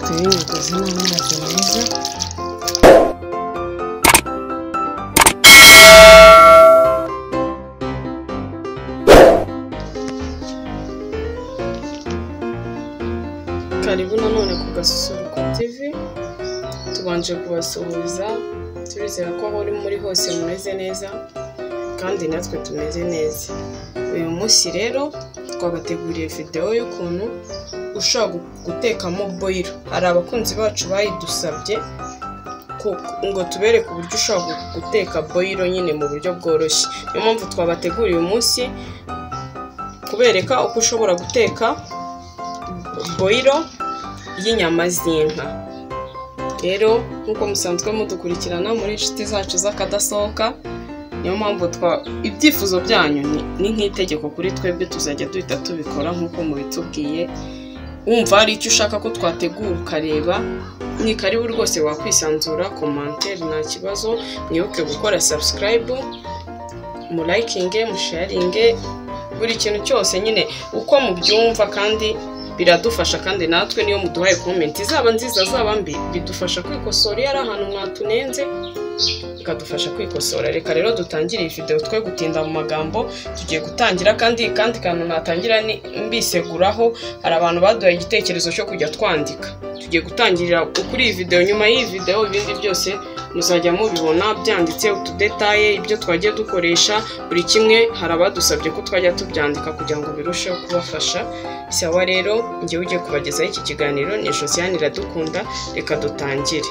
Dore imigezi n'amazi meza karibu nanone ku gasusuruko tv tubanje kubasuhuza turizera ko aho uri muri hose mumeze neza kandi natwe tumeze neza uyu munsi rero twabateguriye videwo y'ukuntu ushobora gu- gutekamo boyiro hari abakunzi bacu bayidusabye ku- ngo tubereke uburyo ushobora gu- guteka boyiro nyine mu buryo bworoshye niyo mpamvu twabateguriye uyu munsi kubereka uko ushobora guteka boyiro y'inyama z'inka rero nk'uko musanzwe mudukurikirana muri inshuti zacu z'akadasohoka niyo mpamvu twa ibyifuzo byanyu ni- ni nk'itegeko kuri twebwe tuzajya duhita tubikora nk'uko mubitubwiye wumva hari icyo ushaka ko twategura ukareba ni karibu rwose wakwisanzura komantere nta kibazo mwibuke gukora sabusikarayibu mulayikinge musharinge buri kintu cyose nyine uko mubyumva kandi biradufasha kandi natwe niyo muduhaye komenti zaba nziza zaba mbi bidufasha kwikosora iyo ari ahantu mwatunenze bikadufasha kwikosora reka rero dutangire iyi videwo twe gutinda mu magambo tugiye gutangira kandi kandi kantu natangira ni mbiseguraho hari abantu baduhaye igitekerezo cyo kujya twandika tugiye gutangirira kuri iyi videwo nyuma y'iyi videwo ibindi byose muzajya mubibona byanditse utudetaye ibyo twagiye dukoresha buri kimwe hari abadusabye ko twajya tubyandika kugira ngo birusheho kubafasha sawa rero njyewe ugiye kubagezaho iki kiganiro ni josiane iradukunda reka dutangire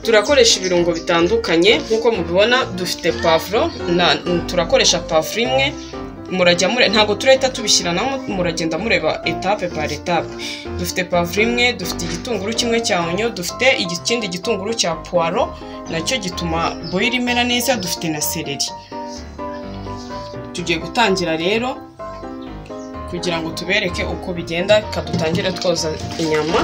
turakoresha ibirungo bitandukanye nk'uko mubibona dufite pavuro na turakoresha pavuro imwe murajya mure ntabwo turahita tubishyiranamo muragenda mureba etape par etape dufite pavuro imwe dufite igitunguru kimwe cya onyo dufite igi- ikindi gitunguru cya puwaro nacyo gituma boyiro imera neza dufite na seleri tugiye gutangira rero kugira ngo tubereke uko bigenda reka dutangire twoza inyama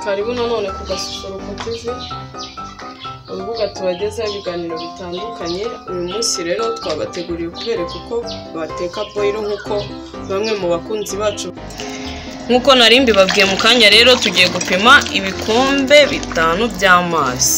karibu nanone ku gasusuruko tv urubuga tubagezaho ibiganiro bitandukanye uyu munsi rero twabateguriye kubereka uko bateka boyiro nk'uko bamwe mu bakunzi bacu nk'uko nari mbibabwiye mu kanya rero tugiye gupima ibikombe bitanu by'amazi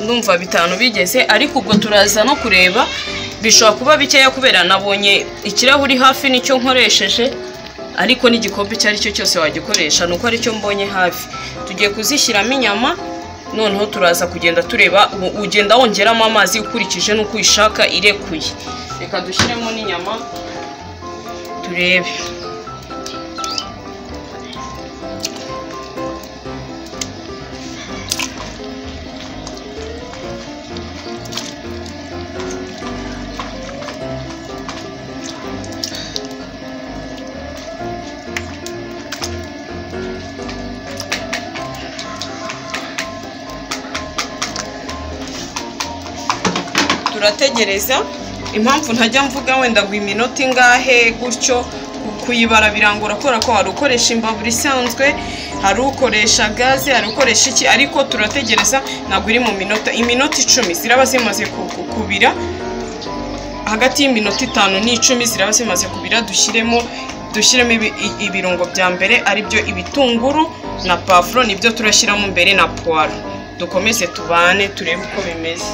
ndumva bitanu bigeze ariko ubwo turaza no kureba bishobora kuba bikeya kubera nabonye ikirahuri hafi nicyo nkoresheje ariko n'igikombe icyo ari cyo cyose wagikoresha nuko aricyo mbonye hafi tugiye kuzishyiramo inyama noneho turaza kugenda tureba u- ugenda wongeramo amazi ukurikije n'uko uyishaka irekuye reka dushyiremo n'inyama turebe turategereza impamvu ntajya mvuga wenda ngo iminota ingahe gutyo ku- kuyibara birangora kubera ko hari ukoresha imbabura isanzwe hari ukoresha gaze hari ukoresha iki ariko turategereza ntabwo iri mu minota iminota icumi ziraba zimaze ku- ku- kubira hagati y'iminota itanu n'icumi ziraba zimaze kubira dushyiremo dushyiremo ibi- i- ibirungo bya mbere aribyo ibitunguru na pavuro nibyo turashyiramo imbere na puwaro dukomeze tubane turebe uko bimeze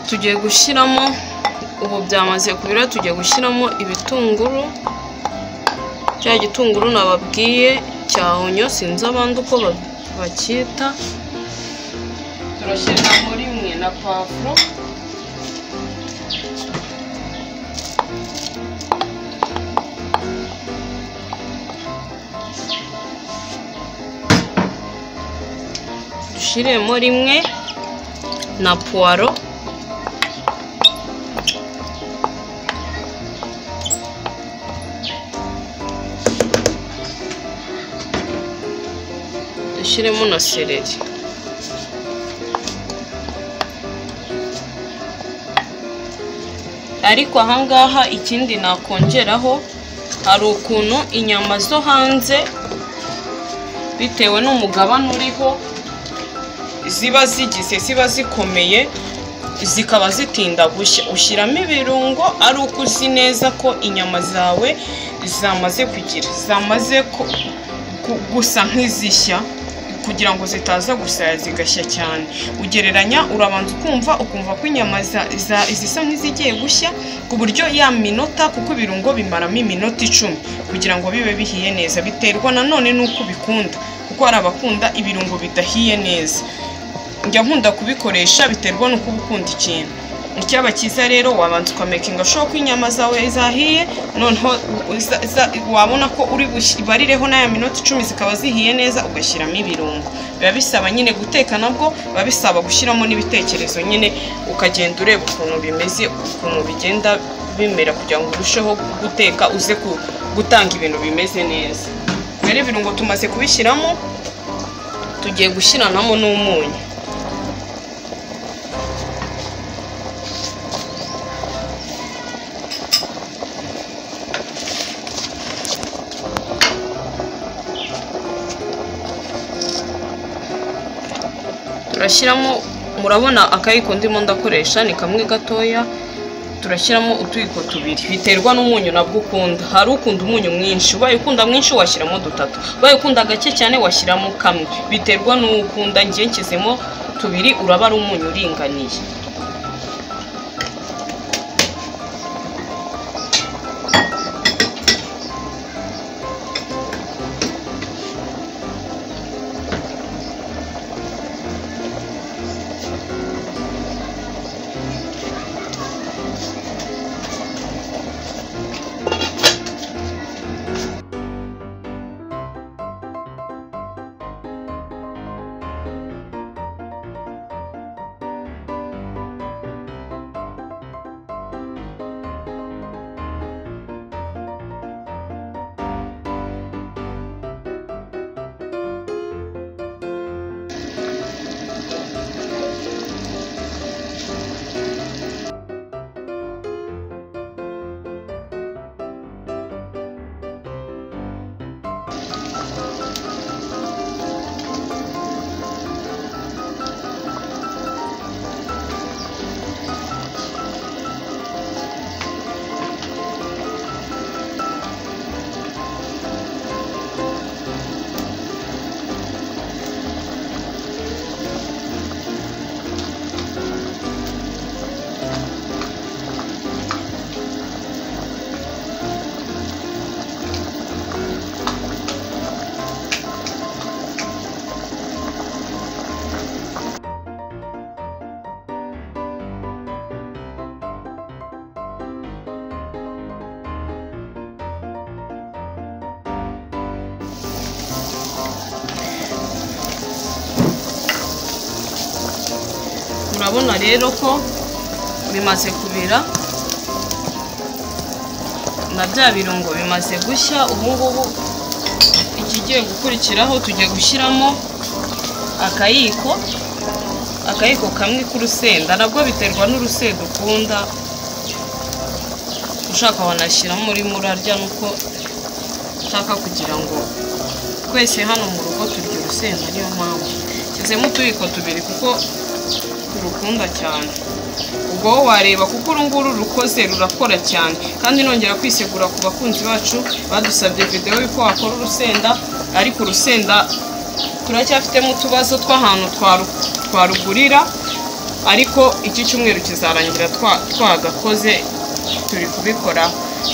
tugiye gushyiramo ubu byamaze kubira tugiye gushyiramo ibitunguru cya gitunguru nababwiye cya onyo sinzi abandi uko ba- bacyita turashyiramo rimwe na pavuro dushyiremo rimwe na puwaro dushyiremo na sereri ariko ahangaha ikindi nakongeraho hari ukuntu inyama zo hanze bitewe n'umugabane uriho ziba zigize ziba zikomeye zikaba zitinda gushya ushyiramo ibirungo ari uko uzi neza ko inyama zawe zamaze kugira zamaze ku- ku- gusa nk'izishya kugira ngo zitaza gusaya zigashya cyane ugereranya urabanza ukumva ukumva ko inyama za- za- zisa nk'izigiye gushya ku buryo ya minota kuko ibirungo bimaramo iminota icumi kugira ngo bibe bihiye neza biterwa nanone n'uko ubikunda kuko hari abakunda ibirungo bidahiye neza njya nkunda kubikoresha biterwa n'uko uba ukunda ikintu icyaba cyiza rero wabanza ukamekinga sho ko inyama zawe zahiye noneho uza- za- wabona ko uri barireho n'aya minota icumi zikaba zihiye neza ugashyiramo ibirungo biba bisaba nyine guteka nabwo biba bisaba gushyiramo n'ibitekerezo nyine ukagenda ureba ukuntu bimeze ukuntu bigenda bimera kugira ngo urusheho guteka uze ku- gutanga ibintu bimeze neza rero ibirungo tumaze kubishyiramo tugiye gushyiranamo n'umunyu turashyiramo murabona akayiko ndimo ndakoresha ni kamwe gatoya turashyiramo utuyiko tubiri biterwa n'umunyu nabwo ukunda hari ukunda umunyu mwinshi ubaye ukunda mwinshi washyiramo dutatu ubaye ukunda gake cyane washyiramo kamwe biterwa n'uwo ukunda ngiye nshyizemo tubiri uraba ari umunyu uringaniye urabona rero ko bimaze kubira na bya birungo bimaze gushya ubu ngubu ikigiye gukurikiraho tujya gushyiramo akayiko akayiko kamwe k'urusenda nabwo biterwa n'urusenda ukunda ushaka wanashyiramo urimo urarya nuko ushaka kugira ngo twese hano mu rugo turya urusenda niyo mpamvu shyizemo utuyiko tubiri kuko turukunda cyane ubwo wowe wareba kuko uru nguru rukoze rurakora cyane kandi nongera kwisegura ku bakunzi bacu badusabye videwo y'uko wakora urusenda ariko urusenda turacyafitemo utubazo tw'ahantu twarugurira ariko iki cyumweru kizarangira twagakoze turi kubikora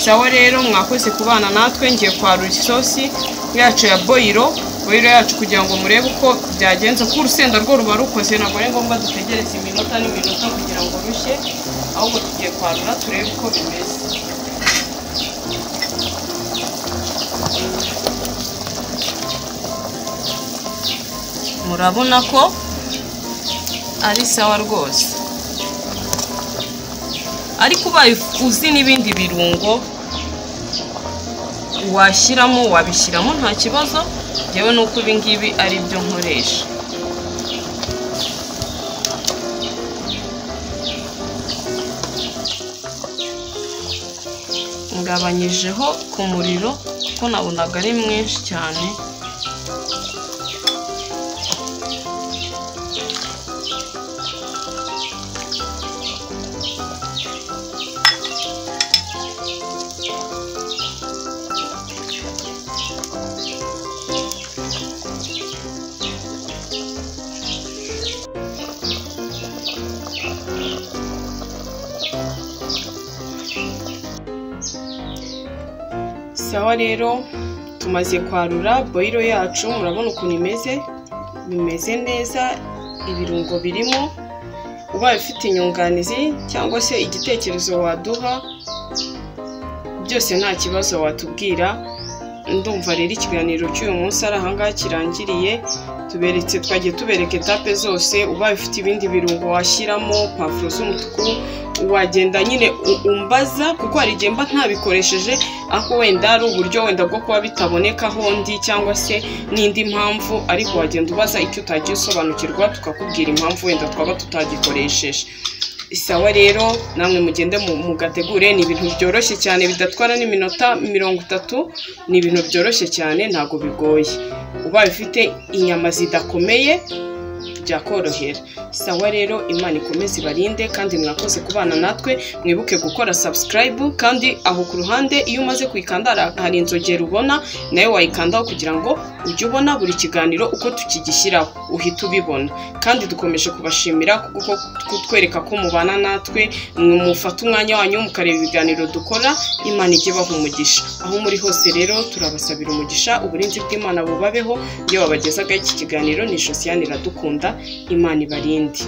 sawa rero mwakoze kubana natwe ngiye kwarura isosi yacu ya boyiro boyiro yacu kugira ngo murebe uko byagenze kuko urusenda rwo ruba rukoze ntabwo ari ngombwa dutegereze iminota n'iminota kugira ngo rushye ahubwo tugiye kwarura turebe uko bimeze murabona ko ari sawa rwose ariko ubaye uzi n'ibindi birungo washyiramo wabishyiramo nta kibazo yewe nuko ibi ngibi ari byo nkoresha ngabanyijeho ku muriro kuko nabonaga ari mwinshi cyane sawa rero tumaze kwarura boyiro yacu murabona ukuntu imeze bimeze neza ibirungo birimo ubaye ufite inyunganizi cyangwa se igitekerezo waduha byose nta kibazo watubwira ndumva rero ikiganiro cy'uyu munsi ari ahangaha kirangiriye tuberetse twagiye tubereka etape zose ubaye ufite ibindi birungo washyiramo pavuro z'umutuku wagenda nyine umbaza kuko hari igihe mba ntabikoresheje ariko wenda ari uburyo wenda bwo kuba bitaboneka hondi cyangwa se n'indi mpamvu ariko wagenda ubaza icyo utagiye usobanukirwa tukakubwira impamvu wenda twaba tutagikoresheje isawa rero namwe mugende mugategure ni ibintu byoroshye cyane bidatwara n'iminota mirongo itatu ni ibintu byoroshye cyane ntabwo bigoye ubaye ufite inyama zidakomeye byakorohera sawa rero imana ikomeze ibarinde kandi mwakoze kubana natwe mwibuke gukora sabusikarayibu kandi aho ku ruhande iyo umaze kuyikanda hari inzogera ubona nawe wayikandaho kugira ngo ujye ubona buri kiganiro uko tukigishyiraho uhita ubibona kandi dukomeje kubashimira kuko kutwereka ko mubana natwe mufata umwanya wanyu mukareba ibiganiro dukora imana ijye ibaha umugisha aho muri hose rero turabasabira umugisha uburinzi bw'imana bubabeho iyo babagezagaho iki kiganiro ni josiane iradukunda imana ibarinde